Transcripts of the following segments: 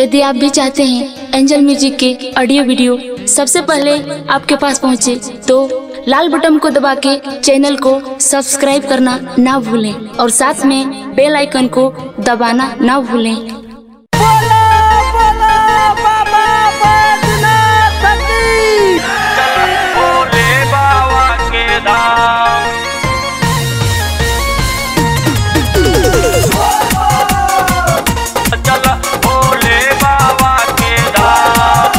यदि आप भी चाहते हैं एंजल म्यूजिक के ऑडियो वीडियो सबसे पहले आपके पास पहुंचे तो लाल बटन को दबा के चैनल को सब्सक्राइब करना ना भूलें और साथ में बेल आइकन को दबाना ना भूलें बोला बोला बाबा बैजनाथ की भोले बाबा के धाम चल भोले बाबा के धाम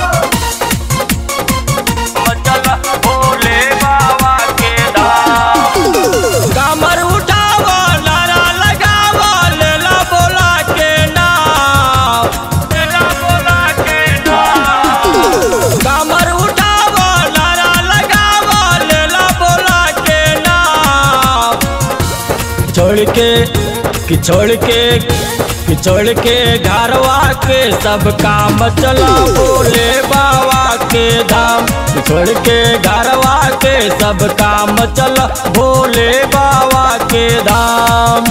चल भोले बाबा के धाम कमर उठावा नारा लगावा लेला बोला के नाम लेला बोला के नाम कमर उठावा नारा लगावा लेला बोला के नाम छोड़ के कि छोड़ के कि छोड़ के घरवा के सब काम चला बोले बाबा के धाम कि छोड़ के घरवा के सब काम चला भोले बाबा के धाम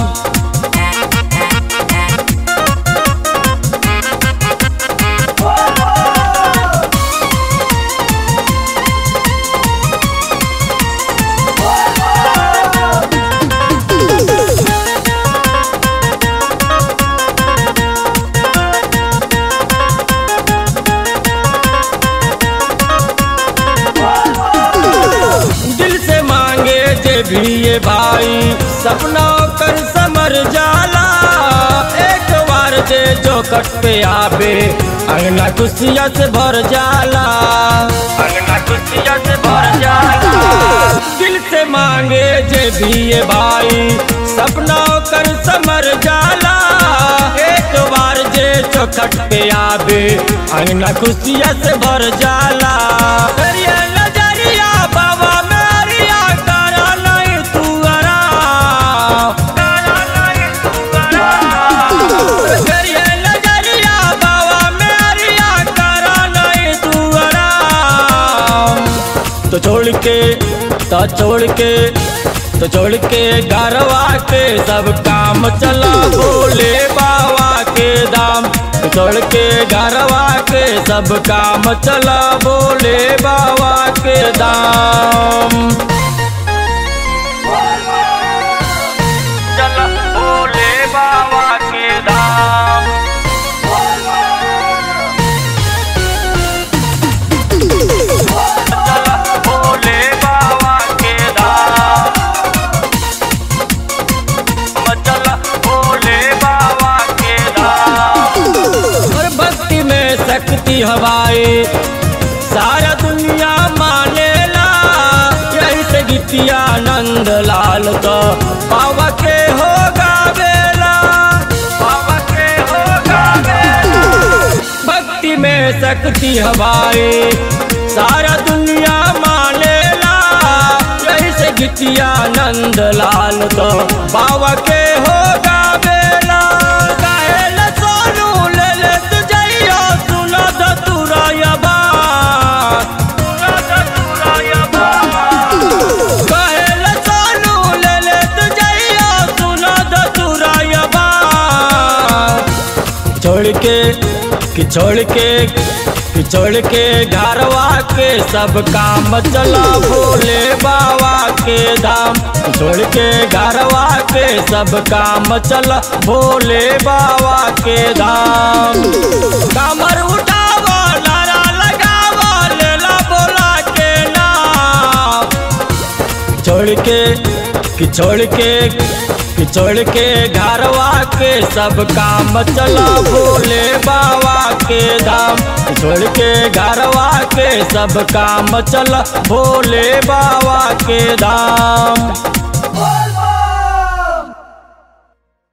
दिल से मांगे जे भी ये भाई सपना कर समर जाला एक बार जे चौकट पे आवे अंगना खुशिया से भर जाला अंगना खुशिया से भर जाला दिल से मांगे जे भी ये भाई सपना कर समर जाला एक बार जे चौखट पे आवे अंगना खुशिया से भर जाला करिए नजरिया बाबा मेरिया करा नहीं तू आराम करा नहीं तू आराम करिए नजरिया बाबा मेरिया करा नहीं तू आराम तो छोड़ के तो छोड़ के तो छोड़ के घरवा के सब काम चला बोले बाबा के दाम तो छोड़ के घरवा के सब काम चला बोले बाबा के दाम चला बोले बाबा के दाम चला भोले बाबा के धाम चला भोले बाबा के धाम और भक्ति में शक्ति हवाए सारा दुनिया मानेला यही से गीतिया नंद लाल तो बाबा के हो गावेला बाबा के हो गावेला भक्ति में शक्ति हवाए सारा दुनिया मानेला यही से गीतिया नंद लाल तो बाबा के हो गावेला गायल सोनू ले ले तुझैया सुना द तुरा यबा सुना द तुरा यबा गायल सोनू ले ले तुझैया सुना द तुरा यबा छोड़ के कि छोड़ के कि छोड़ के घरवा के सब काम चला भोले बाबा के धाम छोड़ के घरवा के सब काम चला भोले बाबा के धाम कमर उठावा नारा लगावा लेला बोला के नाम छोड़ के कि छोड़ के कि छोड़ के घरवा के सब काम चला भोले बाबा के धाम छोड़ के घरवा के सब काम चला भोले बाबा के धाम